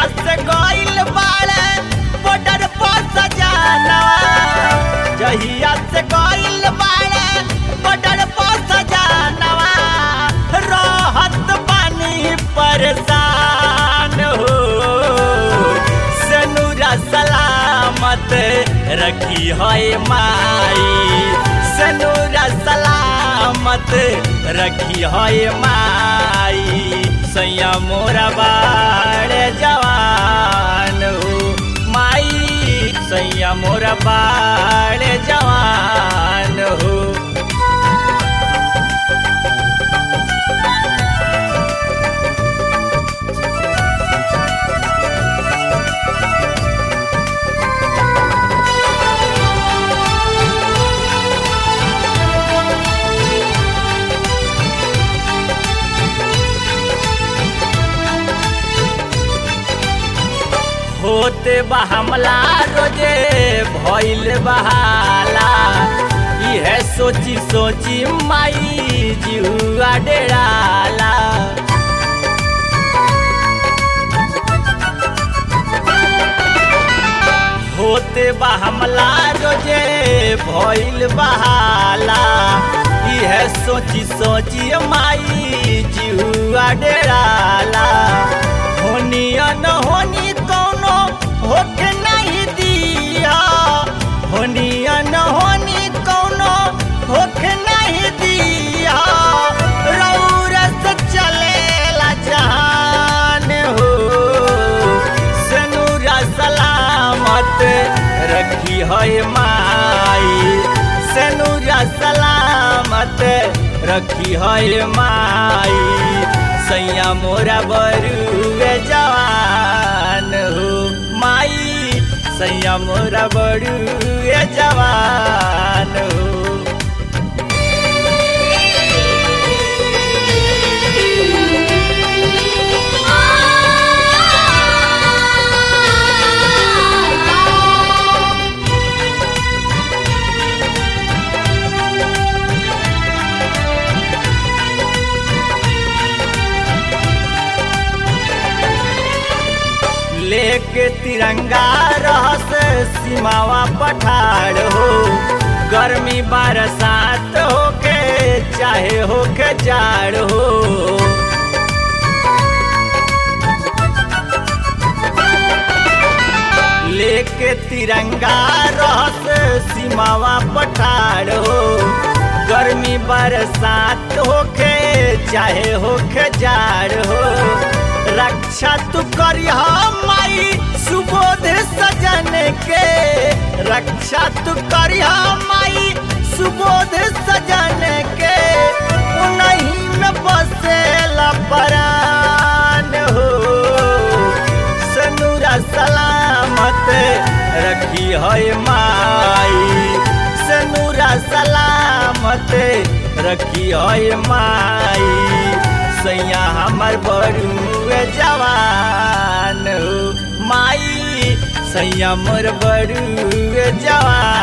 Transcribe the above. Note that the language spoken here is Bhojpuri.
से गइल बाड़े बॉर्डर पर सजानवा जहिया से गइल बाड़े बॉर्डर पर सजानवा रहत बानी परेशान हो सनुरा सलामत रखी है माई सनुरा सलामत रखी है माई सैया मोरा बाड़े जवान हो माई सैया मोरा बाड़े जवान हो होते बा हमला रोजे भइल बहाला इहे सोची सोची माई जुआ डेराला होते बा हमला रोजे भइल बहाला इहे सोची सोची माई जुआ डेराला होनी न होनी कौनो होके नहीं दिया होनी न होनी कौनो होके नहीं दिया रौरस चलेला जहान हो सनूरा सलामत रखी है माई सनूरा सलामत रखी है माई सैया मोरा बरुए जवान हो माई सैया मोरा बरुए जवान हो लेके तिरंगा रहस सीमावा पठार हो गर्मी बरसात होके चाहे होके जाड़ हो लेके तिरंगा रहस सीमावा पठार हो गर्मी बरसात होके चाहे होके जाड़ हो रक्षा तू करिया माई सुबोध सजन के रक्षा तू करिया माई सुबोध सजन के उन्हीं में बसेला परान हो सनुरा सलामत रखी है माई सनुरा सलामत रखी है माई सैया हमर बड़ुए जवान हो माई सैया मोर बड़ुए जवान